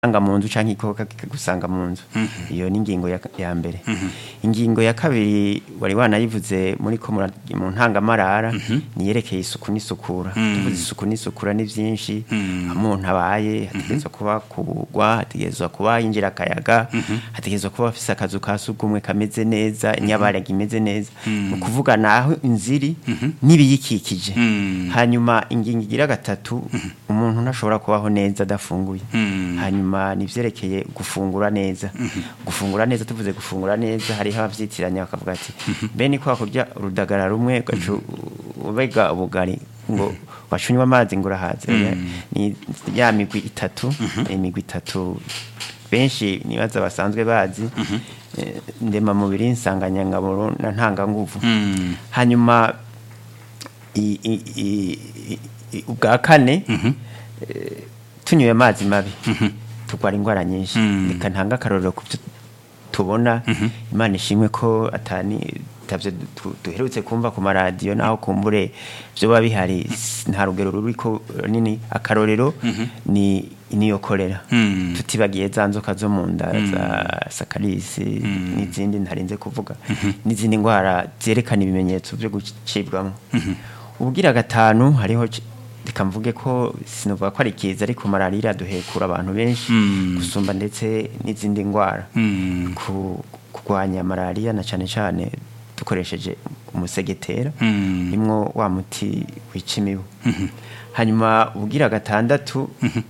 anga mu nzu canke igikoko kikagusanga mu nzu iyo ni ingingo ya, ya mbere ingingo ya kabiri wari wanayivuze muri ko mura- mu ntangamarara niyerekeye isuku n'isukura tuvuze isuku n'isukura ni vyinshi umuntu abaye hategerezwa kuba kugwa hategerezwa kuba yinjira akayaga hategerezwa kuba afise akazu ka sugumwe kameze neza inyabaraga imeze neza ni ukuvuga naho inziri n'ibiyikikije hanyuma ingingo igira gatatu umuntu ntashobora kubaho neza adafunguye hanyuma nivyerekeye gufungura neza gufungura neza tuvuze gufungura neza hariho abavyitiranya bakavuga ati mbe ni kwa kurya urudagara rumwe ugaca ubega ubugari ngo wacunywa amazi ngo urahaze Oya, ni ya migwi itatu imigwi itatu benshi nibaza basanzwe bazi eh, ndema mubiri nsanganyangaburo na ntanganguvu hanyuma i- i- i- i- i- ubwa kane eh, tunyoye amazi mabi turwara indwara nyinshi reka ntanga akarorero ku byo tubona imana ishimwe ko atani tavyo du- duherutse kumva ku maradiyo naho kumbure vyoba bihari s- nta rugero ruriko nini akarorero ni niyo korera tutibagiye za nzoka zo mu nda za sakarisi n'izindi ntarinze kuvuga n'izindi ndwara zerekana ibimenyetso vyo gucibwamo ubwira gatanu hariho c- reka mvuge ko sinovuga ko ari kiza ariko malariya iraduhekura abantu benshi gusumba ndetse n'izindi ndwara ku kurwanya malariya na cane cane dukoresheje umusegetera nimwo wa muti wica imibu hanyuma ubwira gatandatu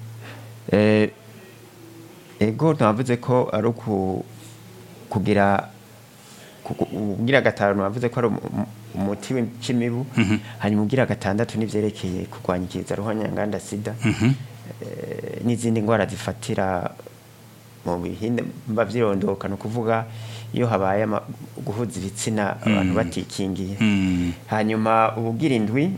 eh, ego navuze ko ari uku kugira kuku- ubwira gatanu navuze ko ari umu- umu- umuti w'imibu hanyuma ubwira gatandatu n'ivyerekeye kurwanya ikiza ruhonyanganda sida eh, n'izindi ndwara zifatira mu bihinde mba vyirondoka ni ukuvuga iyo habaye ama- guhuza ibitsina abantu batikingiye hanyuma ububwira indwi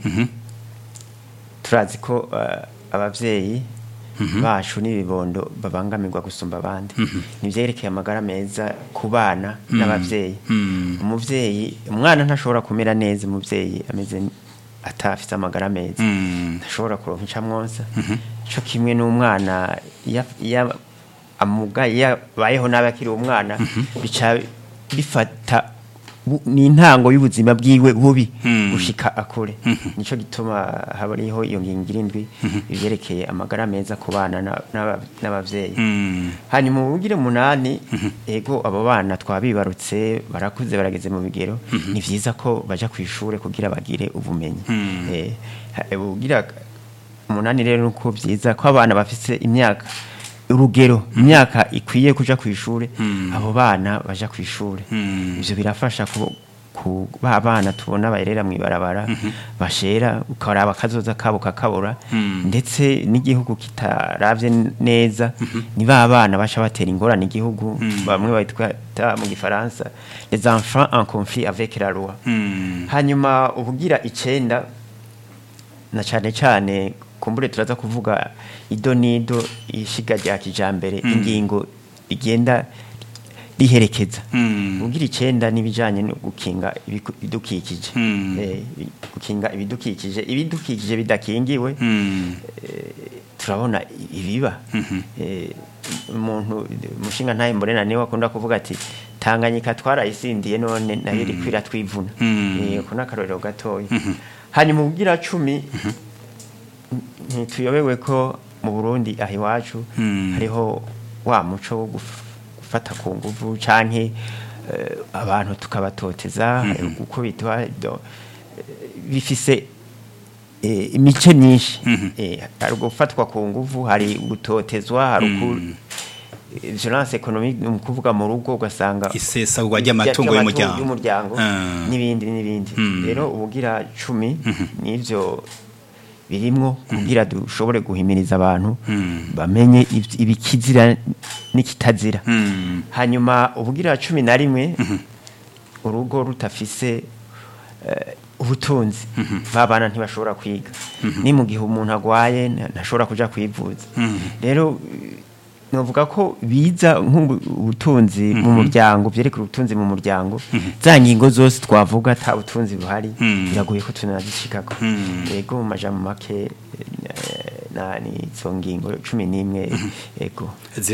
turazi ko eh, abavyeyi bacu n'ibibondo babangamirwa gusumba abandi nivyerekeye amagara meza ku bana n'abavyeyi umuvyeyi umwana ntashobora kumera neza umuvyeyi ameze n- atafise amagara meza ntashobora kuronka icamwonsa co kimwe n'umwana iya- iya amugaye yabayeho nabi akiri umwana bica bifata bu- ni intango y'ubuzima bwiwe bubi gushika akure nico gituma habariho iyo ngingo irindwi ivyerekeye amagara meza ku bana na- n'aba- n'abavyeyi hanyuma ubugire munani ego abo bana twabibarutse barakuze barageze mu bigero ni vyiza ko baja ku ishure kugira bagire ubumenyi Eh, ha- ubugira umunani rero nuko vyiza ko abana bafise imyaka urugero imyaka ikwiye kuja ku ishure abo bana baja ku ishure ivyo birafasha ku ku ba bana tubona bayerera mw'ibarabara bashera ukaraba akazoza kabo kakabura ndetse n'igihugu kitaravye neza ni ba bana baca batera ingorane igihugu bamwe bayitwata mu gifaransa les enfants en conflit avec la loi hanyuma ubugira icenda na cane cane kumbure turaza kuvuga ido nido ishiga rya kijambere ingingo igenda riherekeza ubugira icenda n'ibijanye no gukinga ibiku- ibidukikije Eh, gukinga ibidukikije ibidukikije bidakingiwe turabona ibiba Eh, umuntu umushinga ntaye mborena niwe akunda kuvuga ati tanganyika twarayisindiye none nayo iriko iratwivuna Eh, ako n'akarorero gatoya hanyuma ubwira cumi ntituyobewe ko mu burundi aha iwacu hariho wa muco wo guf- gufata ku nguvu canke eh, abantu tukabatoteza gukubitwa do- eh, bifise eh, imice myinshi Eh, hari gufatwa ku nguvu hari gutotezwa hari uku eh, violence economique ni ukuvuga mu rugo ugasanga isesagwa ry'amatungo y'umuryango y'umuryango Ah. n'ibindi n'ibindi rero ubugira cumi n'ivyo birimwo kugira dushobore guhimiriza abantu bamenye iv- ibikizira n'ikitazira hanyuma ubugira cumi na rimwe urugo rutafise eh, ubutunzi babana ntibashobora kwiga ni mu gihe umuntu agwaye nta- ntashobora kuja kwivuza rero eh, novuga ko biza nk'ubutunzi mu muryango byerekana ubutunzi mu muryango za ngingo zose twavuga ata butunzi buhari biragoye ko tunazishikako yego mu majambo make eh, na ni izo ngingo cumi n'imwe ego